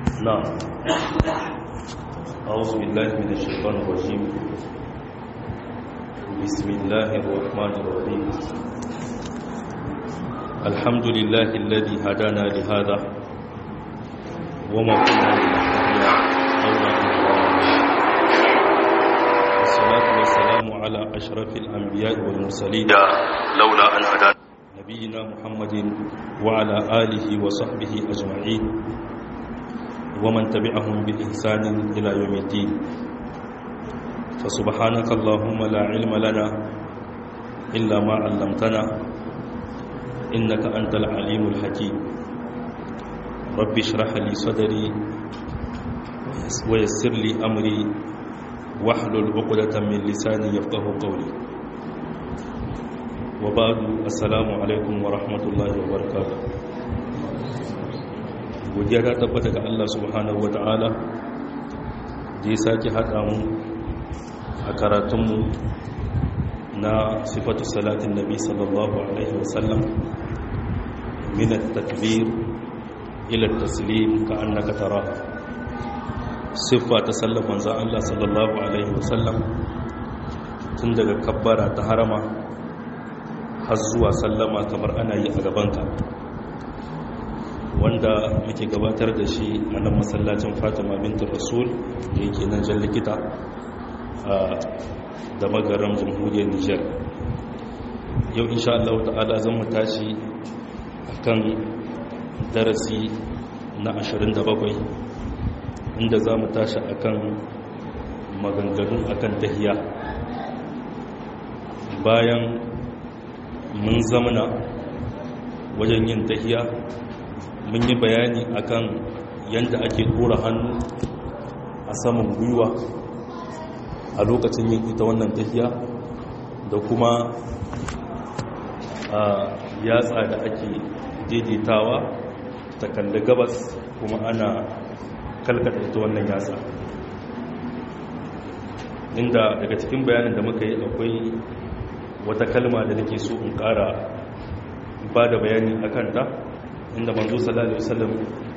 نعم أعوذ بالله من الشيطان الرجيم بسم الله الرحمن الرحيم الحمد لله الذي هدانا لهذا وما كنا لنهتدي لولا أن هدانا والصلاة والسلام على أشرف الأنبياء والمرسلين لولا أن هدانا نبينا محمد وعلى آله وصحبه أجمعين ومن تبعهم بإحسان إلى يوم الدين فسبحانك اللهم لا علم لنا إلا ما علمتنا إنك أنت العليم الحكيم رب اشرح لي صدري ويسر لي أمري واحلل عقدة من لساني يفقه قولي وبعد السلام عليكم ورحمة الله وبركاته godiya ta tabbata ga Allah subhanahu wa ta'ala da ya sake haɗa mu a karatunmu na sifatu salatin nabi sallallahu alaihi wasallam minat takbir ila taslim ka annaka tara siffa ta sallar manzan Allah sallallahu alaihi wasallam tun daga kabbara ta harama har zuwa sallama kamar ana yi a gabanka wanda muke gabatar da shi a nan masallacin fatima bintu rasul da yake nan jan likita da magaram jamhuriyar nijar yau insha Allah ta'ala zan mu tashi akan darasi na 27 inda za mu tashi akan maganganun akan tahiya bayan mun zamana wajen yin tahiya mun yi bayani akan yadda ake dora hannu a saman gwiwa a lokacin yin ita wannan tafiya da kuma a yatsa da ake daidaitawa ta kalli gabas kuma ana kalkata ita wannan yatsa inda daga cikin bayanin da muka yi akwai wata kalma da nake so in kara ba da bayani akan ta inda manzo sallallahu alaihi wasallam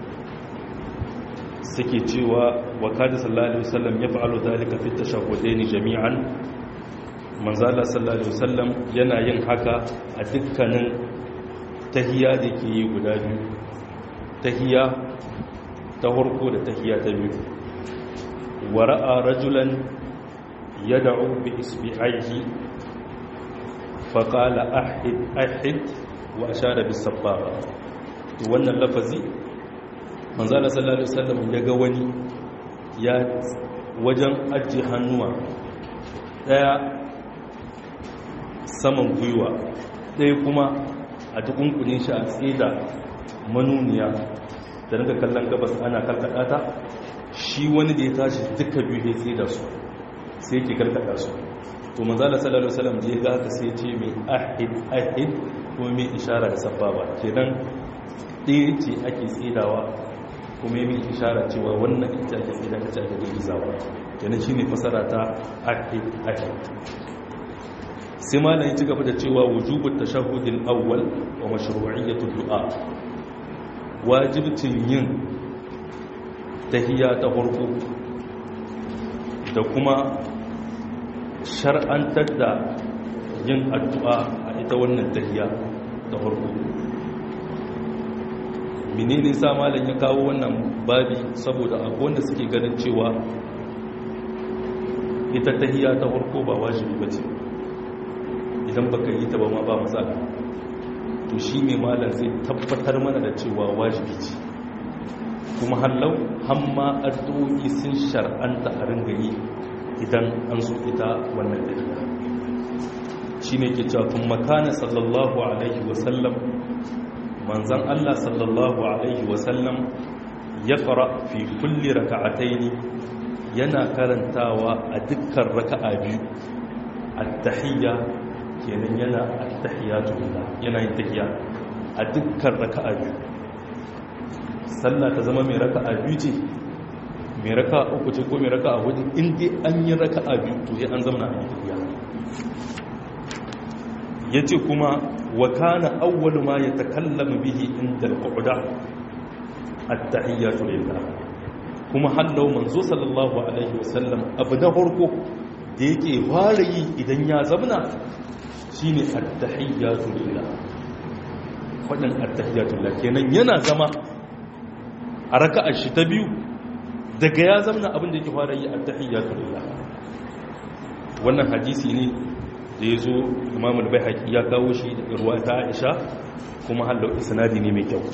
suke cewa wa kada sallallahu alaihi wasallam ya fa'alu dalika fi tashahhudaini jami'an manzo Allah sallallahu alaihi wasallam yana yin haka a dukkanin tahiyya da ke yi guda biyu tahiyya ta farko da tahiyya ta biyu wa ra'a rajulan yad'u bi isbi'aihi fa qala ahid ahid wa ashara bis sabbaha wannan lafazi manzala sallallahu alaihi wasallam ya ga wani ya wajen ajiye hannuwa daya saman gwiwa daya kuma a tukunkunin shi a tsida manuniya da daga kallon gabas ana karkada ta shi wani da ya tashi duka biyu ya tsida su sai yake karkada su to manzala sallallahu alaihi wasallam je ga haka sai ce mai ahid ahid kuma mai ishara da sababa kenan ɗaya ce ake tsidawa kuma yi mai ishara cewa wannan ita ake tsida ka ce ake girgizawa yana shi ne fasara ta ake ake sai ma na yi ci gaba da cewa wujubun tashahudin awwal wa mashru'iyyatul du'a wajibcin yin tahiyya ta farko da kuma shar'antar da yin addu'a a ita wannan tahiyya ta farko menene sa malam ya kawo wannan babi saboda akwai wanda suke ganin cewa ita tahiyya ta farko ba wajibi bace idan baka yi ta ba ma ba matsala to shine malam zai tabbatar mana da cewa wajibi ce kuma hallau hamma addu'o'i sun shar'anta a ringa yi idan an so ita wannan tahiyya shine ke cewa kuma kana sallallahu alaihi wasallam manzan Allah sallallahu Alaihi wasallam ya fara fi kulli raka'ataini yana karantawa a dukkan raka'a biyu at-tahiyya kenan yana at-tahiyyatu lillah yana yin tahiyya a dukkan raka'a biyu sallah ta zama mai raka'a biyu ce mai raka'a uku ce ko mai raka'a hudu in dai an yi raka'a biyu to sai an zama na tahiyya yace kuma wa kana awwalu ma yatakallamu bihi inda al-qu'da at-tahiyyatu lillah kuma hallau manzo sallallahu alaihi wasallam abu na farko da yake fara yi idan ya zamna shine at-tahiyyatu lillah fadin at-tahiyyatu lillah kenan yana zama a raka'ar shi ta biyu daga ya zamna abin da yake fara yi at-tahiyyatu lillah wannan hadisi ne da ya zo imam al-baihaqi ya kawo shi da ruwa ta Aisha kuma hallau isnadi ne mai kyau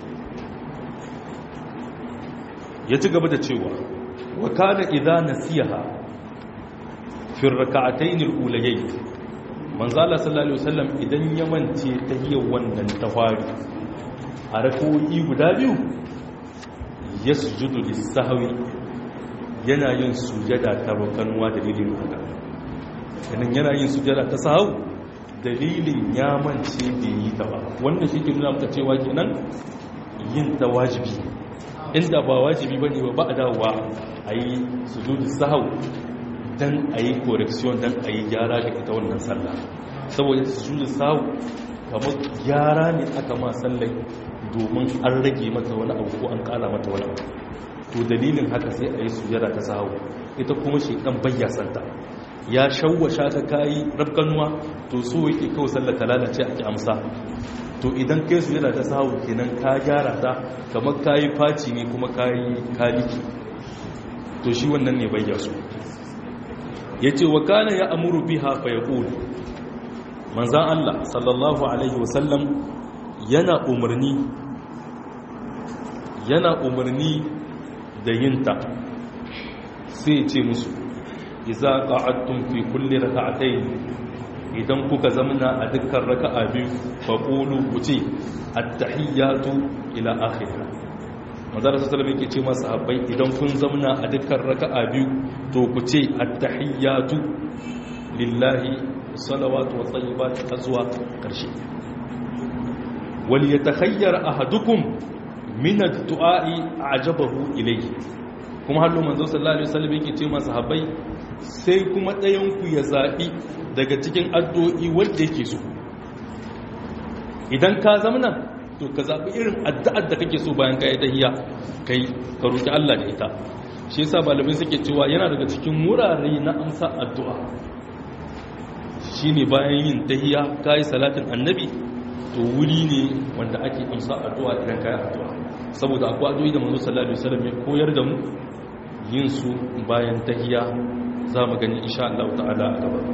ya ci gaba da cewa wa kana idza nasiha fi rak'atayn al-ulayayn manzo Allah sallallahu alaihi wasallam idan ya mance tahiyyar wannan tawari a rak'o'i guda biyu yasjudu lis-sahwi yana yin sujada ta rukanwa dalilin haka kenan yana yin sujada ta sahau dalilin ya mance bai yi ta ba wannan shi ke nuna maka cewa kenan yin ta wajibi inda ba wajibi bane ba ba a dawowa a yi sujudu sahau don a yi correction don a yi gyara ga ita wannan sallah saboda sujudu sahau kamar gyara ne aka ma sallai domin an rage mata wani abu ko an kara mata wani abu to dalilin haka sai a yi sujada ta sahau ita kuma shi dan bayya santa ya shawwasha ta kayi rabkanuwa to so yake kawai sallar ta lalace ake amsa to idan kai su yana ta sahu kenan ka gyara ta kamar kayi faci ne kuma kayi kaliki to shi wannan ne bayya su yace wa kana ya amuru biha fa yaqul manzan Allah sallallahu alaihi wasallam yana umarni yana umarni da yinta sai ce musu iza qa'adtum fi kulli rak'atayn idan kuka zamna a dukkan raka'a biyu fa qulu kuce at-tahiyyatu ila akhirih manzara sallallahu alaihi ce masa sahabbai idan kun zamna a dukkan raka'a biyu to kuce at-tahiyyatu lillahi salawatu wa tayyibat azwa karshe wal yatakhayyar ahadukum min ad-du'a'i a'jabahu ilayhi kuma hallo manzo sallallahu alaihi wasallam yake ce masa sahabbai sai kuma ɗayanku ya zaɓi daga cikin addu'o'i wanda yake so idan ka zamana to ka zaɓi irin addu'ar da kake so bayan ka yi tahiya kai ka roƙi Allah da ita shi yasa malamai suke cewa yana daga cikin wurare na amsa addu'a shine bayan yin tahiya ka yi salatin annabi to wuri ne wanda ake amsa addu'a idan ka yi addu'a saboda akwai addu'o'i da manzo sallallahu alaihi wasallam ya koyar da mu yin su bayan tahiya za mu gani insha Allah ta'ala a gaba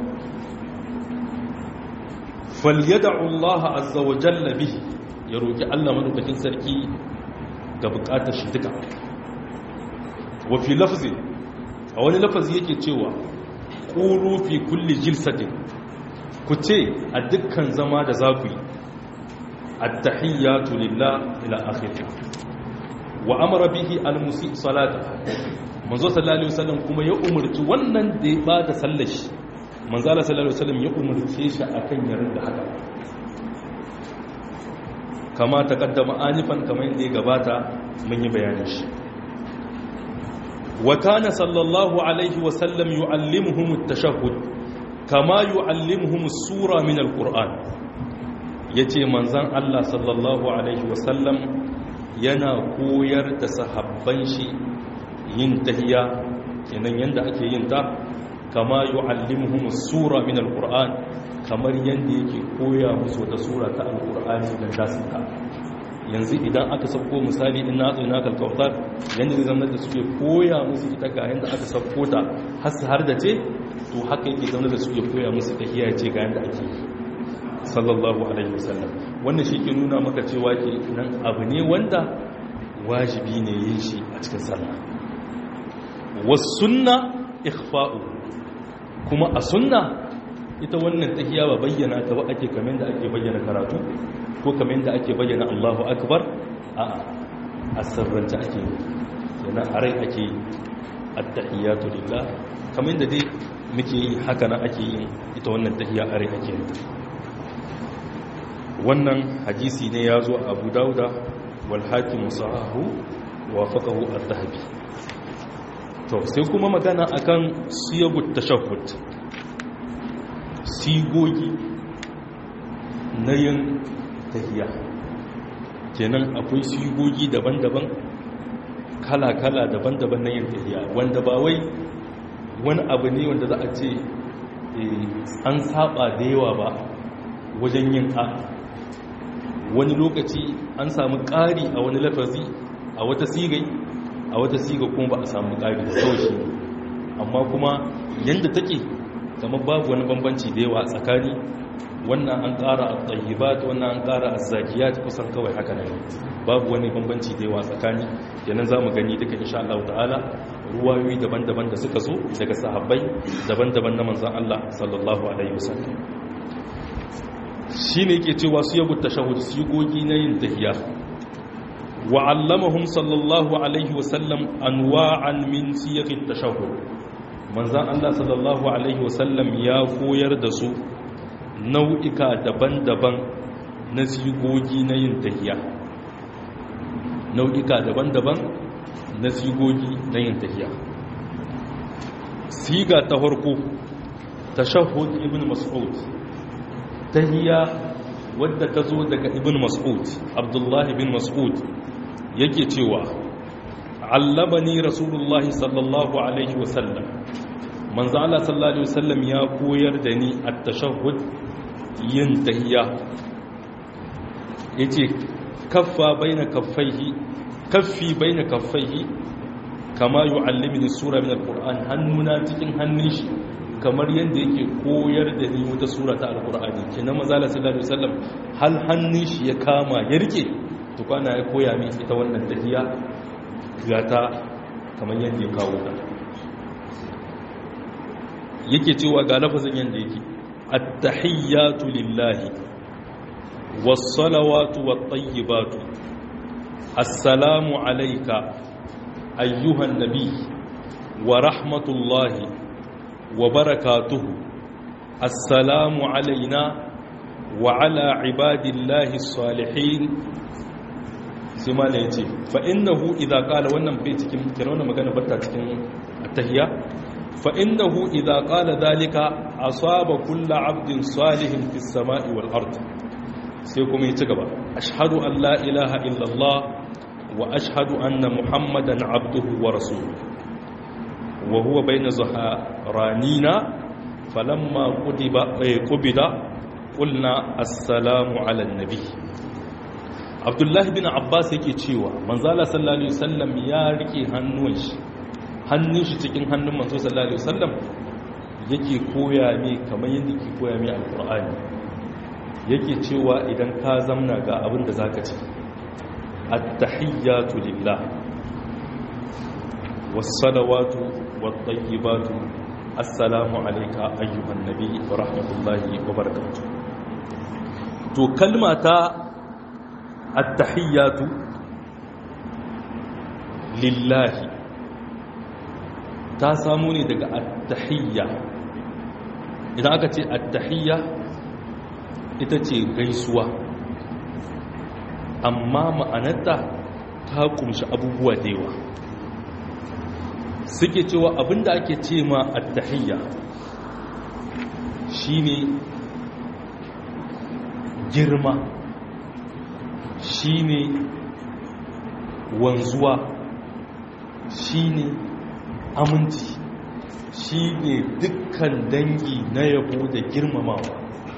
falyad'u Allah azza wa jalla bihi ya roki Allah madaukakin sarki ga bukatar shi duka wa fi lafzi a wani lafazi yake cewa qulu fi kulli jilsatin ku ce a dukkan zama da za ku yi at-tahiyyatu lillah ila akhirih wa amara bihi al-musi salata manzo sallallahu alaihi wasallam kuma ya umurci wannan da ya bada sallar shi manzo sallallahu alaihi wasallam ya umurce shi akan yarin da haka kama taqaddama anifan kamar yadda ya gabata mun yi bayanin shi wa kana sallallahu alaihi wasallam yuallimuhum at-tashahhud kama yuallimuhum as-sura min al-qur'an yace manzon Allah sallallahu alaihi wasallam yana koyar da sahabban shi yin tahiya kenan yanda ake yin ta kama yu'allimuhum sura min alquran kamar yanda yake koya musu wata sura ta alqur'ani da zasu ta yanzu idan aka sauko misali in na tsina kalkautar yanda zai zama da suke koya musu ita ga yanda aka sauko ta har su har da ce to haka yake zama da suke koya musu tahiya ce ga yanda ake yi sallallahu alaihi wasallam wannan shi ke nuna maka cewa ke nan abu ne wanda wajibi ne yin shi a cikin sallah wasunna ikhfa'u kuma a sunna ita wannan tahiya ba bayyana ta ba ake kamar da ake bayyana karatu ko kamar da ake bayyana Allahu akbar a a sirrance ake yi yana a rai ake at-tahiyatu lillah kamar da dai muke yi haka nan ake yin ita wannan tahiya a rai ake yi wannan hadisi ne ya zo abu dauda wal hakim sahahu wa faqahu at-tahbi to sai kuma magana akan siyagut tashahhud sigogi na yin tahiya kenan akwai sigogi daban-daban kala-kala daban-daban na yin tahiya wanda ba wai wani abu ne wanda za a ce an saba da yawa ba wajen yin a wani lokaci an samu ƙari a wani lafazi a wata sigai a wata siga kuma ba a samu ƙari da kawai amma kuma yadda take kama babu wani bambanci da yawa a tsakani wannan an ƙara a tsayibat wannan an ƙara a zakiyat kusan kawai haka ne babu wani bambanci da yawa a tsakani yanan za mu gani duka insha Allah ta'ala ruwayoyi daban-daban da suka zo daga sahabbai daban-daban na manzan Allah sallallahu alaihi wasallam shine yake cewa su yabu tashahhud sigogi na yin tahiyya wa allamahum sallallahu alaihi wasallam anwa'an min siyaqit tashahhud manzan Allah sallallahu alaihi wasallam ya koyar da su nau'ika daban-daban na sigogi na yin tahiyya nau'ika daban-daban na sigogi na yin tafiya siga ta farko tashahhud ibn mas'ud tahiyya wadda ta zo daga ibn mas'ud abdullah ibn mas'ud yake cewa allabani rasulullah sallallahu alaihi wasallam manzo Allah sallallahu alaihi wasallam ya koyar da ni at-tashahhud yin tahiyya yace kaffa baina kaffaihi kaffi baina kaffaihi kama yu'allimuni sura min alquran hannuna cikin hannun shi kamar yanda yake koyar da ni wata sura ta alqur'ani kenan manzo Allah sallallahu alaihi wasallam hal hannun shi ya kama ya rike to kana ya koya min ita wannan tahiyya gata kamar yanda ya kawo ta yake cewa ga lafazin yanda yake at-tahiyyatu lillahi was-salawatu wat-tayyibatu assalamu alayka ayyuhan nabi wa rahmatullahi wa barakatuhu assalamu alayna wa ala ibadillahi as-salihin sai ma ya ce fa innahu idza qala wannan bai cikin kira wannan magana batta cikin at-tahiyya fa innahu idza qala dhalika asaba kullu 'abdin salihin fis sama'i wal ard sai kuma ya ci gaba ashhadu an la ilaha illallah wa ashhadu anna muhammadan 'abduhu wa rasuluhu wa huwa bayna zaharanina falamma qudiba qubida qulna assalamu 'ala an-nabi abdullahi bin abbas yake cewa manzala sallallahu alaihi wasallam ya rike hannun shi hannun shi cikin hannun manzo sallallahu alaihi wasallam yake koya ne kamar yadda yake koya mai alqur'ani yake cewa idan ka zamna ga abin da zaka ci at-tahiyyatu lillah was-salawatu wat-tayyibatu assalamu alayka ayyuhan nabi wa rahmatullahi wa barakatuh to kalma ta التحيات لله ta samu ne daga attahiyya idan aka ce attahiyya ita ce gaisuwa amma ma'anarta ta kumshi abubuwa da yawa suke cewa abinda ake ce ma attahiyya shine girma shine wanzuwa shine aminci shine dukkan dangi na yabo da girmamawa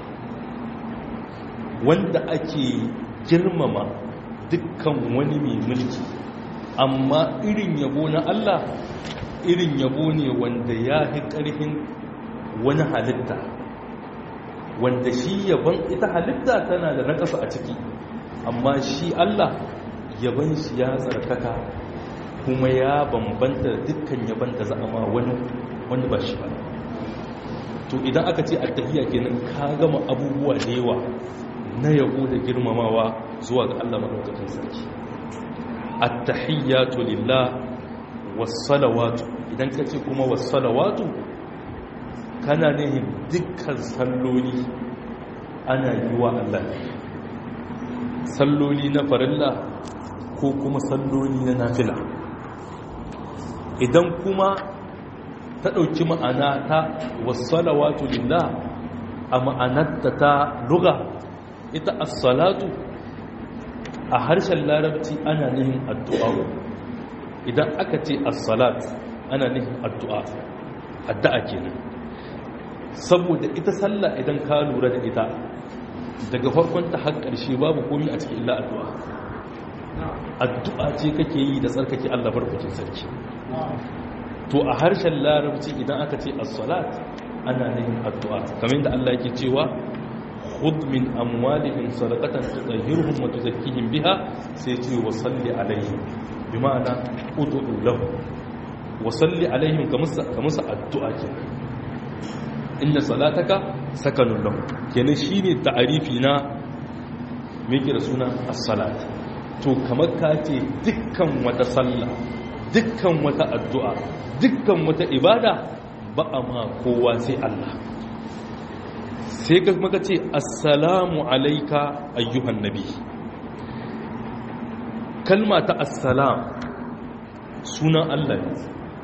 wanda ake girmama dukkan wani mai mulki amma irin yabo na Allah irin yabo ne wanda ya fi ƙarfin wani halitta wanda shi yabon ita halitta tana da nakasa a ciki amma shi Allah yaban shi ya tsarkaka kuma ya bambanta dukkan yaban da za a ma wani wanda ba shi ba to idan aka ce attahiyya kenan ka gama abubuwa da yawa na yabo da girmamawa zuwa ga Allah madaukakin sarki attahiyyatu lillah was-salawatu idan ka ce kuma was-salawatu kana nihin dukkan salloli ana yi wa Allah salloli na farilla ko kuma salloli na nafila idan kuma ta ɗauki ma'ana ta wasalawatu lillah a ma'anarta ta luga ita as-salatu a harshen larabci ana nihin addu'a idan aka ce as-salat ana nufin addu'a addu'a kenan saboda ita sallah idan ka lura da ita daga farkon ta har ƙarshe babu komai a cikin illa addu'a addu'a ce kake yi da tsarkake Allah barkatun sarki to a harshen larabci idan aka ce as-salat ana nufin addu'a kamar yadda Allah yake cewa khudh min amwalihim sadaqatan tutahhiruhum wa tuzakkihim biha sai ce wa salli alaihim bi ma'ana ud'u lahum wa salli alaihim kamusa addu'a kenan inna salataka sakanun lahu kenan shine ta'arifi na me yake da suna as-salat to kamar ka ce dukkan wata sallah dukkan wata addu'a dukkan wata ibada ba a ma kowa sai Allah sai ka maka ce assalamu alaika ayyuhan nabi kalma ta assalam sunan Allah ne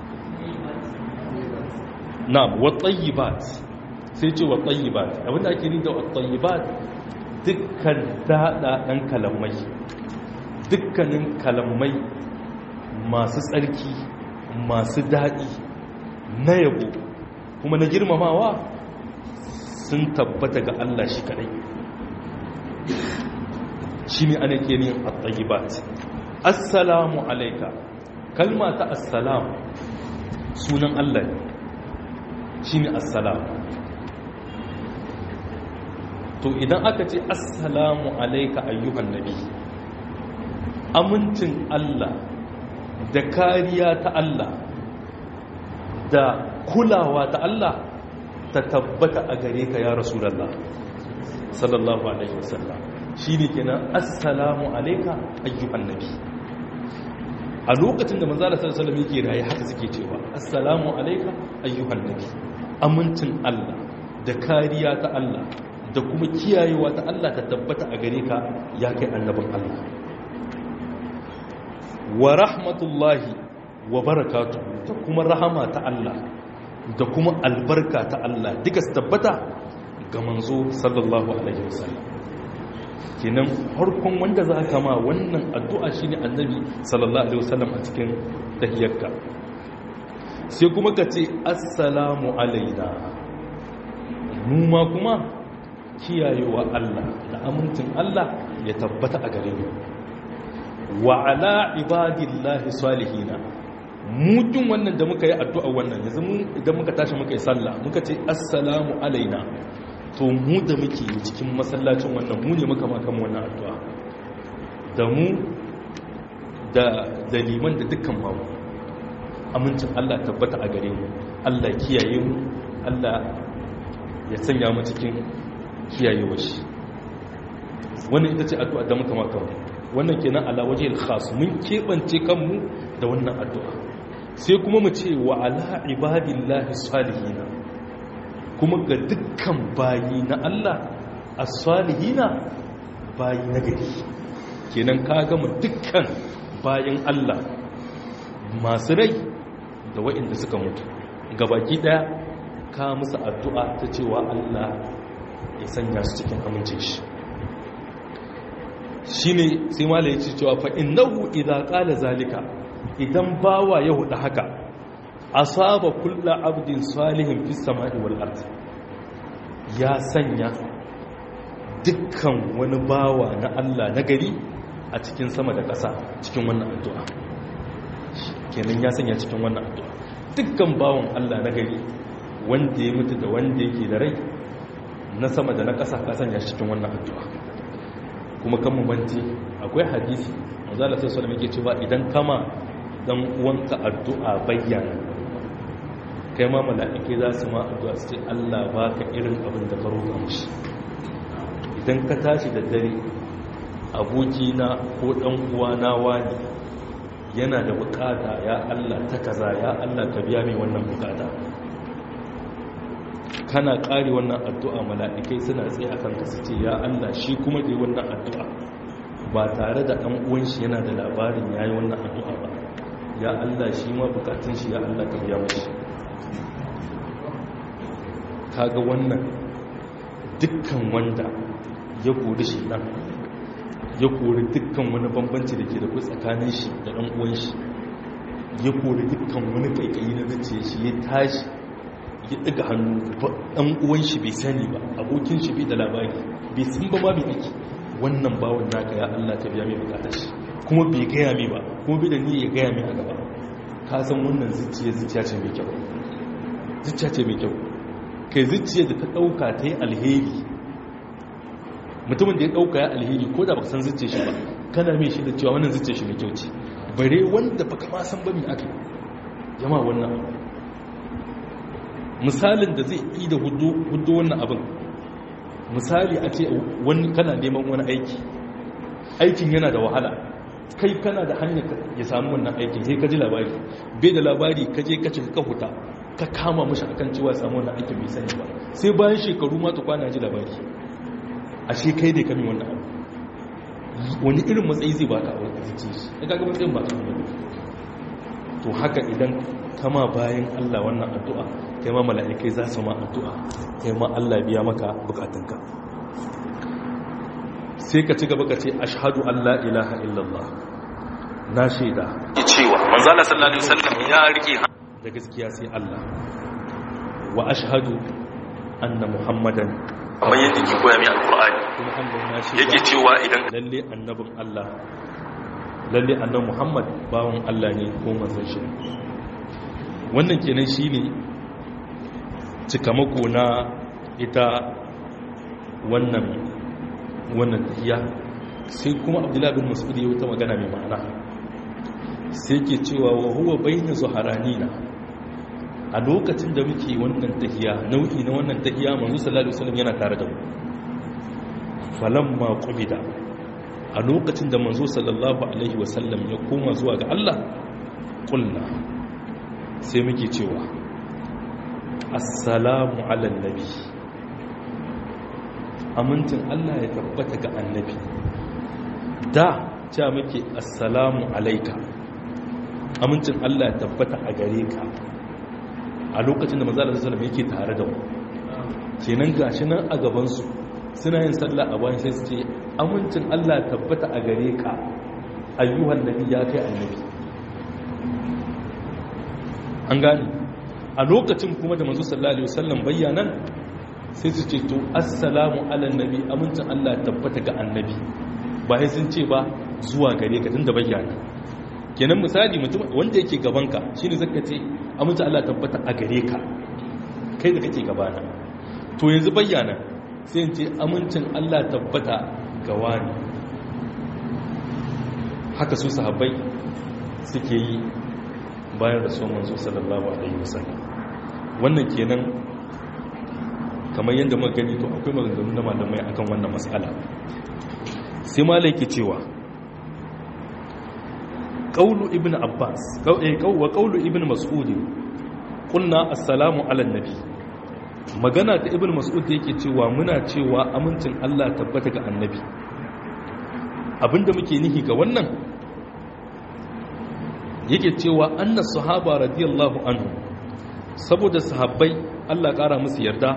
na wattayyibat sai ce wattayyibat abinda ake ni da wattayyibat dukkan daɗaɗen kalamai dukkanin kalamai masu tsarki masu daɗi na yabo kuma na girmamawa sun tabbata ga Allah shi kadai shi ne ana ke yin at-tayyibat assalamu alayka kalma ta assalam sunan Allah ne shi ne assalam to idan aka ce assalamu alayka ayyuhan nabi amincin Allah da kariya ta Allah da kulawa ta Allah ta tabbata a gare ka ya rasulallah sallallahu alaihi wasallam shi ne kenan assalamu alaika ayyuhan nabi a lokacin da manzala sallallahu alaihi yake raye haka suke cewa assalamu alaika ayyuhan nabi amincin Allah da kariya ta Allah da kuma kiyayewa ta Allah ta tabbata a gare ka ya kai annabin Allah wa rahmatullahi wa barakatu da kuma rahama ta Allah da kuma albarka ta Allah duka su tabbata ga manzo sallallahu alaihi wasallam kenan harkon wanda za ka ma wannan addu'a shine annabi sallallahu alaihi wasallam a cikin tahiyyarka sai kuma ka ce assalamu alaina mu ma kuma kiyayewa Allah da amincin Allah ya tabbata a gare mu wa ala ibadillahi salihina mutum wannan da muka yi addu'a wannan yanzu mu idan muka tashi muka yi sallah muka ce assalamu alaina to mu da muke cikin masallacin wannan mu ne muka makan wannan addu'a da mu da daliman da dukkan mamu amincin Allah tabbata a gare mu Allah kiyaye mu Allah ya sanya mu cikin kiyayewa shi wannan ita ce addu'a da muka makan wannan kenan ala waje khas mun keɓance kanmu da wannan addu'a sai kuma mu ce wa ala ibadillahi salihina kuma ga dukkan bayi na Allah as-salihina bayi na gari kenan ka gama dukkan bayin Allah masu rai da waɗanda suka mutu gabaki daya ka musu addu'a ta cewa Allah ya sanya su cikin amince shi shine sai malai ya ce cewa fa innahu idza qala zalika idan bawa ya hudu haka asaba kulla abdin salihin fi samai wal ard ya sanya dukkan wani bawa na Allah na gari a cikin sama da ƙasa cikin wannan addu'a kenan ya sanya cikin wannan addu'a dukkan bawan Allah na gari wanda ya mutu da wanda yake da rai na sama da na ƙasa ka sanya cikin wannan addu'a kuma kan mu banci akwai hadisi manzo Allah sallallahu alaihi wasallam cewa idan kama dan uwanka addu'a bayyana kai ma mala'ike za su ma addu'a su ce Allah baka irin abin da ka roƙa mishi idan ka tashi da dare abokina ko dan uwana wani yana da bukata ya Allah ta kaza ya Allah ka biya mai wannan bukata kana ƙari wannan addu'a mala'ikai suna tsaye akan ka su ce ya Allah shi kuma da wannan addu'a ba tare da ɗan uwan shi yana da labarin ya yi wannan addu'a ba ya Allah shi ma bukatun shi ya Allah ka biya mashi kaga wannan dukkan wanda ya kori shi ɗan ya kori dukkan wani bambanci da ke da ku tsakanin shi da ɗan uwan shi ya kori dukkan wani kaikayi na zuciya shi ya tashi ya ɗaga hannu ɗan uwan shi bai sani ba abokin shi bai da labari bai sun ba ma bai ake wannan bawon naka ya Allah ka biya mai bukatar shi kuma bai gaya mai ba kuma bai da ni ya gaya mai a gaba ka san wannan zuciya zuciya ce mai kyau zuciya ce mai kyau kai zuciya da ta ɗauka ta yi alheri mutumin da ya ɗauka ya alheri ko da baka san zuciya shi ba kana mai shi da cewa wannan zuciya shi mai kyau ce bare wanda baka ma san ba mai aka jama wannan misalin da zai yi da hudu wannan abin misali a ce wani kana neman wani aiki aikin yana da wahala kai kana da hanyar ya samu wannan aikin sai ka ji labari bai da labari ka je ka cika huta ka kama mashi akan cewa samu wannan aikin bai sani ba sai bayan shekaru ma ta kwana ji labari ashe kai dai kami wannan abu wani irin matsayi zai baka a wata zuci shi ya kaga matsayin ba kan wani to haka idan kama bayan Allah wannan addu'a kai ma mala'ikai za su ma addu'a kai ma Allah biya maka bukatunka sai ka ci gaba ka ce ashhadu an la ilaha illallah na shaida cewa manzala sallallahu alaihi wasallam ya rike da gaskiya sai Allah wa ashhadu anna muhammadan kamar yadda ke koya mai alkur'ani kuma Allah na shaida yake cewa idan lalle annabin Allah lalle annabi Muhammad bawon Allah ne ko manzon shi wannan kenan shine cikamako na ita wannan wannan tahiya sai kuma Abdullah bin Mas'ud ya wuta magana mai ma'ana sai ke cewa wa huwa bayna zuharanina a lokacin da muke wannan tahiya nau'i na wannan tahiya manzo sallallahu alaihi wasallam yana tare da mu falamma qubida a lokacin da manzo sallallahu alaihi wasallam ya koma zuwa ga Allah kulna sai muke cewa assalamu ala nabi amincin Allah ya tabbata ga annabi da cewa muke assalamu alaika amincin Allah ya tabbata a gare ka a lokacin da manzo sallallahu alaihi wasallam yake tare da mu kenan gashi nan a gaban su suna yin sallah a bayan sai su ce amincin Allah tabbata a gare ka ayyuhan nabi ya kai annabi an gane a lokacin kuma da manzo sallallahu alaihi wasallam bayyanan sai su ce to assalamu ala nabi amincin Allah tabbata ga annabi ba sai sun ce ba zuwa gare ka tunda bayyana kenan misali mutum wanda yake gaban ka shine zaka ce amincin Allah tabbata a gare ka kai da kake gabana to yanzu bayyana sai ce amincin Allah tabbata ga wani haka su sahabbai suke yi bayan da son manzo sallallahu alaihi wasallam wannan kenan kamar yadda muka gani to akwai maganganu na malamai akan wannan mas'ala sai malai ke cewa qaulu ibnu abbas wa qaulu ibnu mas'ud qulna assalamu ala nabi magana ta ibn mas'ud da yake cewa muna cewa amincin Allah tabbata ga annabi abinda muke nihi ga wannan yake cewa annas sahaba radiyallahu anhu saboda sahabbai Allah kara musu yarda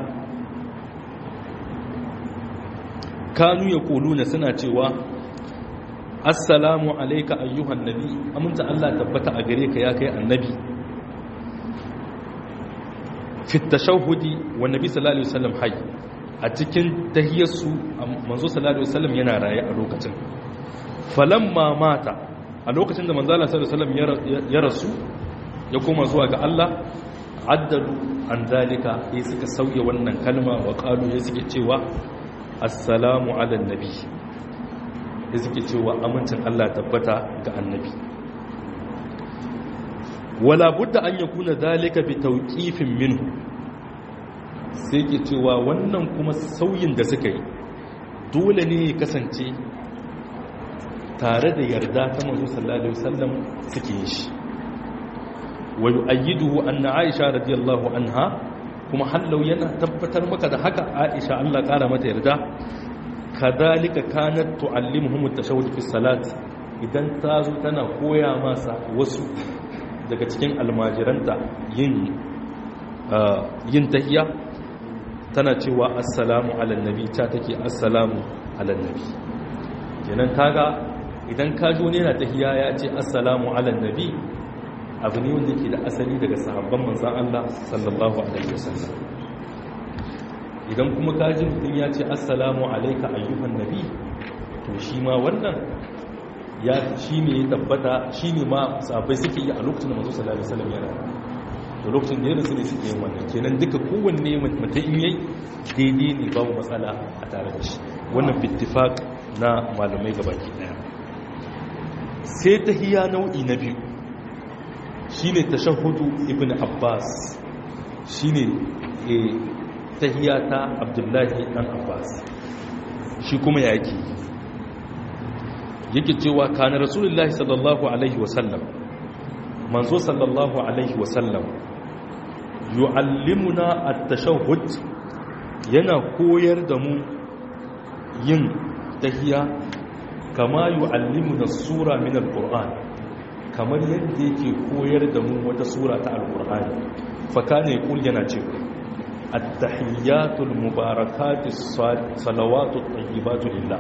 kanu yaquluna suna cewa assalamu alayka ayyuhan nabi aminta Allah tabbata a gare ka ya kai annabi fi tashahudi wa nabi sallallahu alaihi wasallam hayy a cikin tahiyarsu manzo sallallahu alaihi wasallam yana raye a lokacin falamma mata a lokacin da manzo sallallahu alaihi wasallam ya rasu ya koma zuwa ga Allah addalu an dalika sai suka sauya wannan kalma wa qalu ya suke cewa assalamu ala nabi ya suke cewa amincin Allah tabbata ga annabi wala budda an yakuna dalika bi tawqifin minhu sai ke cewa wannan kuma sauyin da suka yi dole ne ya kasance tare da yarda ta manzo sallallahu alaihi wasallam suke yin shi wa yu'ayyiduhu anna Aisha radiyallahu anha kuma hallau yana tabbatar maka da haka Aisha Allah kara mata yarda kadalika kanat tu'allimuhum at-tashahhud fi salat idan ta zo tana koya masa wasu daga cikin almajiranta yin yin tahiyya tana cewa assalamu ala nabi ta take assalamu ala nabi kenan kaga idan ka jo ne na tahiyya ya ce assalamu ala nabi abu ne wanda ke da asali daga sahabban manzan Allah sallallahu alaihi wasallam idan kuma kaji mutum ya ce assalamu alaika ayyuhan nabi to shi ma wannan ya shi ne ya tabbata shi ne ma sahabbai suke yi a lokacin da manzo sallallahu alaihi wasallam yana da lokacin da yana ne suke yin wannan kenan duka kowanne mutum in yayi daidai ne babu matsala a tare da shi wannan bittifaq na malamai gabaki daya sai tahiyya nau'i na biyu shine tashahhudu ibn abbas shine eh tahiyya ta abdullahi dan abbas shi kuma yake yake cewa kana rasulullahi sallallahu alaihi wasallam manzo sallallahu alaihi wasallam yu'allimuna at-tashahhud yana koyar da mu yin tahiya kama yu'allimuna sura min al-qur'an kamar yadda yake koyar da mu wata sura ta al-qur'ani fa kana yaqul yana cewa at-tahiyyatul mubarakatus salawatut tayyibatu lillah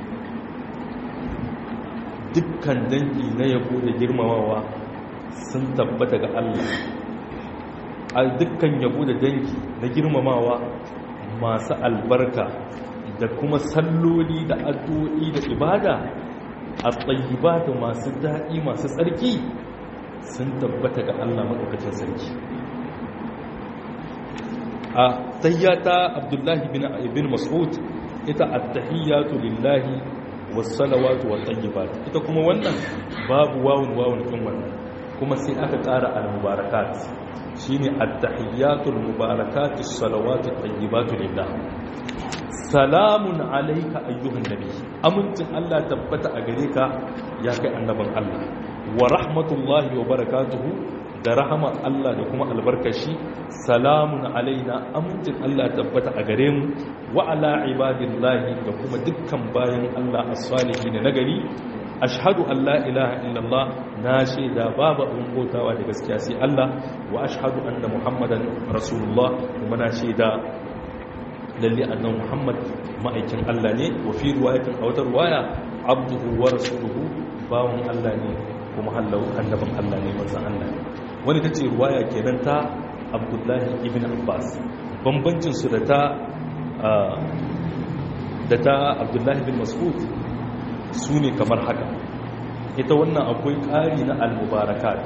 dukkan dangi na yabo da girmamawa sun tabbata ga Allah a dukkan yabo da dangi na girmamawa masu albarka da kuma salloli da addu'o'i da ibada a da masu daɗi masu tsarki sun tabbata ga Allah maɗaukacin sarki a tayyata abdullahi bin mas'ud ita at-tahiyyatu lillahi was-salawatu wat-tayyibat ita kuma wannan babu wawun wawun kin wannan kuma sai aka ƙara al-mubarakat shine at-tahiyyatul mubarakatus salawatut tayyibatu lillah salamun alayka ayyuhan nabi amincin Allah tabbata a gare ka ya kai annaban Allah wa rahmatullahi wa barakatuhu da rahama Allah da kuma albarkashi salamun alaina amincin Allah tabbata a gare mu wa ala ibadillahi da kuma dukkan bayan Allah as-salihin nagari ashhadu an la ilaha illallah na shaida babu abin bautawa da gaskiya sai Allah wa ashhadu anna muhammadan rasulullah kuma na shaida lalle annan muhammad ma'aikin Allah ne wa fi riwayatin a wata riwaya abduhu wa rasuluhu bawon Allah ne kuma hallau annabin Allah ne manzon Allah ne wani tace riwaya kenan ta abdullahi ibn abbas bambancin su da ta da ta abdullahi bin mas'ud su ne kamar haka ita wannan akwai ƙari na al-mubarakat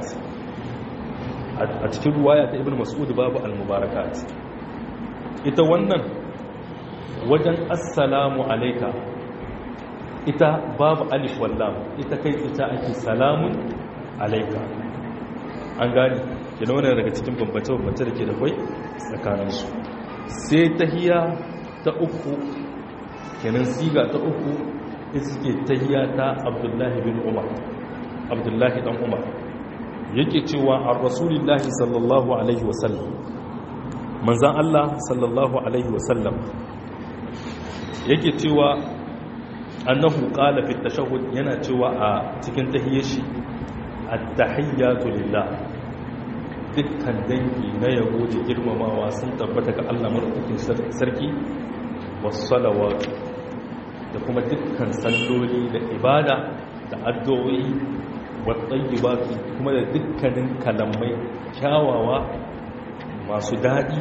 a cikin ruwaya ta ibn mas'ud babu al-mubarakat ita wannan wajen assalamu alaika ita babu alif wallam ita kai ita ake salamun alaika an gani yana wannan daga cikin bambance-bambance da ke da kwai tsakaninsu sai tahiya ta uku kenan siga ta uku ita suke tahiya ta abdullahi bin umar abdullahi dan umar yake cewa an rasulillahi sallallahu alaihi wasallam manzan allah sallallahu alaihi wasallam yake cewa annahu qala fi tashahhud yana cewa a cikin tahiyyar shi at-tahiyyatu lillah dukkan dangi na yabo da girmamawa sun tabbata ga Allah madaukakin sarki was salawatu da kuma dukkan salloli da ibada da addu'o'i wattayyibatu kuma da dukkanin kalamai kyawawa masu daɗi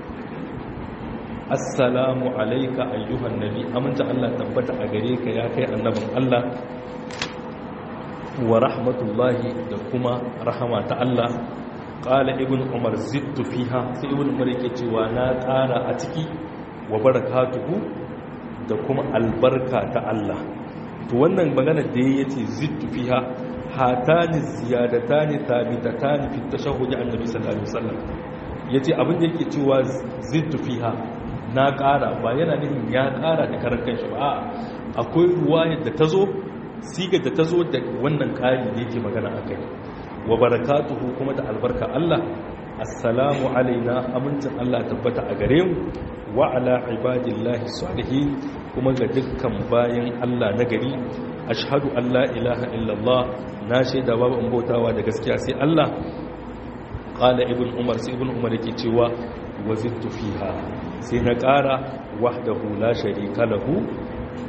assalamu alayka ayyuhan nabi aminta Allah tabbata a gare ka ya kai annabin Allah wa rahmatullahi da kuma rahama ta Allah qala ibn umar zittu fiha sai ibn umar yake cewa na ƙara a ciki wa barakatuhu da kuma albarka ta Allah to wannan magana da ya ce zittu fiha hatani ziyadatani tabitatani fi tashahhud annabi sallallahu alaihi wasallam yace abin da yake cewa zittu fiha na ƙara ba yana nufin ya ƙara da karan kanshi ba akwai ruwayar da tazo sigar da tazo da wannan ƙari da yake magana akai wa barakatuhu kuma da albarka Allah assalamu alaina amincin Allah tabbata a gare mu wa ala ibadillahi salihin kuma ga dukkan bayan Allah na gari ashhadu an la ilaha illallah na shaida babu in bautawa da gaskiya sai Allah qala ibn umar sai ibn umar yake cewa wazidtu fiha sai na ƙara wahdahu la sharika lahu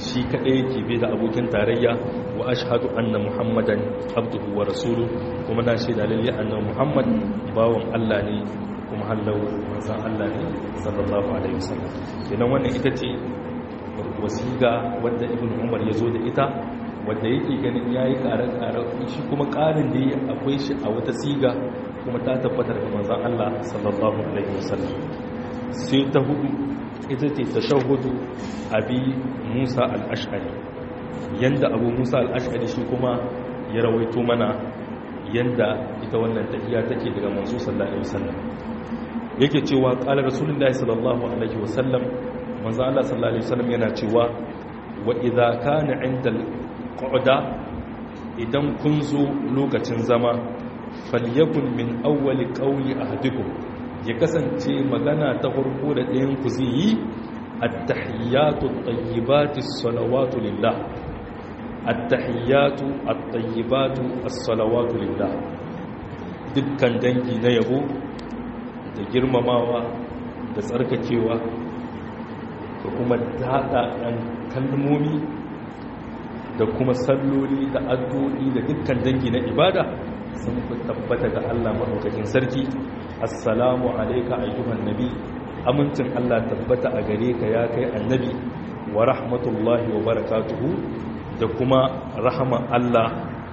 shi kaɗai yake bai da abokin tarayya wa ashhadu anna muhammadan abduhu wa rasulu kuma na shaida lalle annabi muhammad bawon Allah ne kuma hallau manzon Allah ne sallallahu alaihi wasallam kenan wannan ita ce wasiga wanda ibn umar ya zo da ita wanda yake ganin yayi ƙarar-ƙarar shi kuma ƙarin da ya akwai shi a wata siga kuma ta tabbatar da manzon Allah sallallahu alaihi wasallam sai ta hudu ita ce tashahhudu abi Musa al-Ash'ari yanda Abu Musa al-Ash'ari shi kuma ya rawaito mana yanda ita wannan tahiyya take daga manzo sallallahu alaihi wasallam yake cewa qala rasulullahi sallallahu alaihi wasallam manzo Allah sallallahu alaihi wasallam yana cewa wa idza kana 'inda al-qu'da idan kun zo lokacin zama falyakun min awwali qawli ahadikum ya kasance magana ta farko da ɗayan ku zai yi at-tahiyyatu at-tayyibatu as-salawatu lillah at-tahiyyatu at-tayyibatu as-salawatu lillah dukkan dangi na yabo da girmamawa da tsarkakewa da kuma daɗa ɗan kalmomi da kuma salloli da addu'o'i da dukkan dangi na ibada sun fi tabbata ga Allah maɗaukakin sarki assalamu alaika ayyuhan nabi amincin Allah tabbata a gare ka ya kai annabi wa rahmatullahi wa barakatuhu da kuma rahama Allah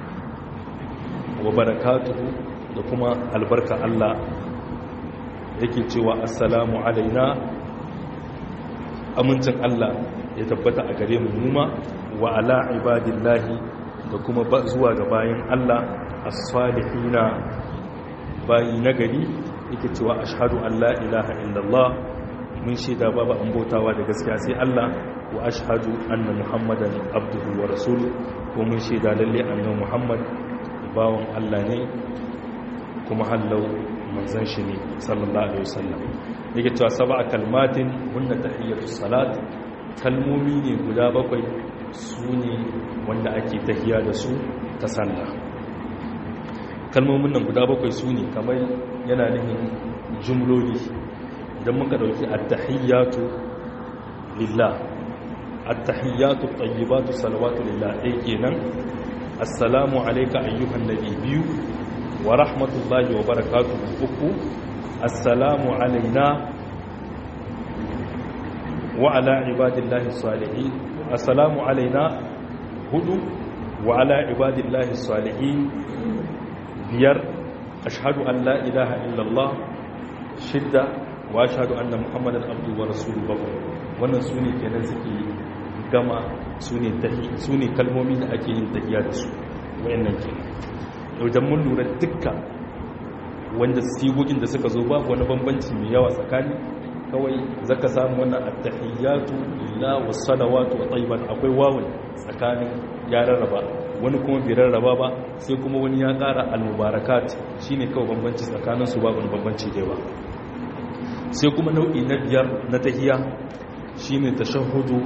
wa barakatuhu da kuma albarka Allah yake cewa assalamu alaina amincin Allah ya tabbata a gare mu numa wa ala ibadillahi da kuma zuwa ga bayan Allah as-salihina bayi nagari yake cewa ashhadu an la ilaha illallah mun shaida babu an bautawa da gaskiya sai Allah wa ashhadu anna muhammadan abduhu wa rasuluhu ko mun shaida lalle annabi muhammad bawon Allah ne kuma hallau manzon shi ne sallallahu alaihi wasallam yake cewa sab'a kalmatin hunna tahiyatus salat kalmomi ne guda bakwai su ne wanda ake tahiya da su ta sallah kalmomin nan guda bakwai su ne kamar yana nufin jumloli idan muka dauki at-tahiyyatu lillah at-tahiyyatu at-tayyibatu salawatu lillah dai kenan assalamu alayka ayyuhan nabi biyu wa rahmatullahi wa barakatuhu uku assalamu alaina wa ala ibadillahi salihin assalamu alaina hudu wa ala ibadillahi salihin biyar ashhadu an la ilaha illallah shidda wa ashhadu anna muhammadan abdu wa rasuluhu wannan sune kenan suke gama sune tahi sune kalmomi da ake yin tahiya da su wayannan kenan idan mun lura dukkan wanda sigogin da suka zo babu wani bambanci mai yawa tsakani kawai zaka samu wannan at-tahiyyatu lillahi was-salawatu wa tayyiban akwai wawun tsakanin ya rarraba wani kuma bai rarraba ba sai kuma wani ya ƙara al-mubarakat shine kawai bambanci tsakanin su babu bambanci da yawa sai kuma nau'i na biyar na tahiyya shine tashahhudu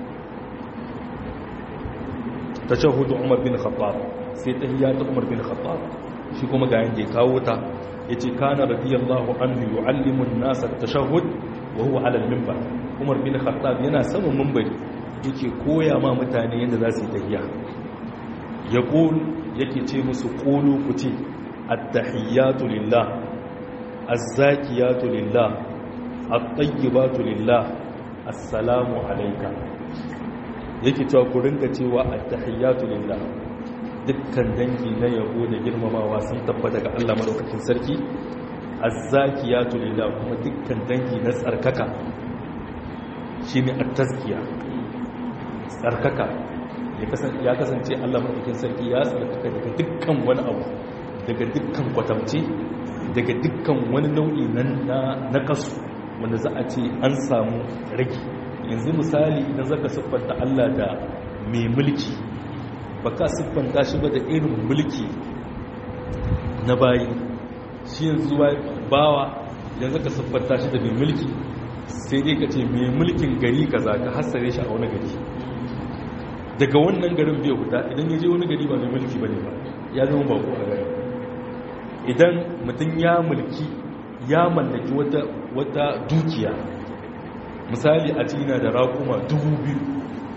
tashahhudu Umar bin Khattab sai tahiyya ta Umar bin Khattab shi kuma ga yanda ya kawo ta yace kana radiyallahu anhu yu'allimu an-nasa at-tashahhud wa huwa 'ala al-minbar Umar bin Khattab yana saman minbari yake koya ma mutane yadda za su yi tahiyya yaqul yake ce musu qulu kuti at-tahiyyatu lillah az-zakiyatu lillah at-tayyibatu lillah assalamu alayka yake cewa ku rinka cewa at-tahiyyatu lillah dukkan dangi na yabo da girmamawa sun tabbata ga Allah madaukakin sarki az-zakiyatu lillah kuma dukkan dangi na tsarkaka shine at-tazkiya tsarkaka ya kasance Allah madaukakin sarki ya tsarkaka daga dukkan wani abu daga dukkan kwatamci daga dukkan wani nau'i na kasu wanda za a ce an samu rage yanzu misali idan zaka siffanta Allah da mai mulki baka siffanta shi ba da irin mulki na bayi shi yanzu bawa idan zaka siffanta shi da mai mulki sai dai ka ce mai mulkin gari kaza ka hasare shi a wani gari daga wannan garin bai huta idan ya je wani gari ba mai mulki bane ba ya zama bako a gari idan mutum ya mulki ya mallaki wata dukiya misali a cina da raƙuma dubu biyu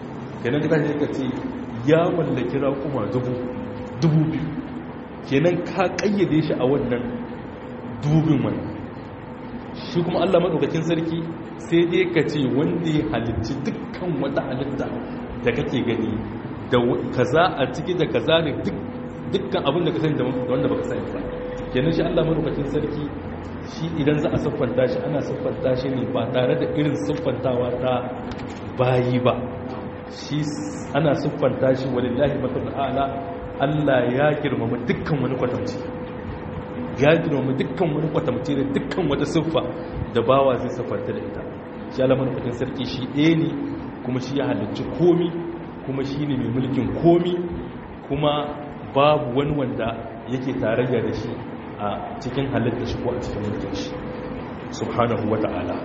kenan ka tashi ka ce ya mallaki raƙuma dubu dubu biyu kenan ka kayyade shi a wannan dubin wannan shi kuma Allah madaukakin sarki sai dai ka ce wanda ya halicci dukkan wata halitta da kake gani da kaza a ciki da kaza ne dukkan abin da ka sani da wanda baka sani ba kenan shi Allah madaukakin sarki shi idan za a siffanta shi ana siffanta shi ne ba tare da irin siffantawa ta bayi ba shi ana siffanta shi walillahi matul a'la Allah ya girmama dukkan wani kwatamci ya girmama dukkan wani kwatamci da dukkan wata siffa da bawa zai siffanta da ita shi Allah madaukakin sarki shi ɗaya ne kuma shi ya halicci komi kuma shi ne mai mulkin komi kuma babu wani wanda yake tarayya da shi a cikin halitta shi ko a cikin mulkin shi subhanahu wa ta'ala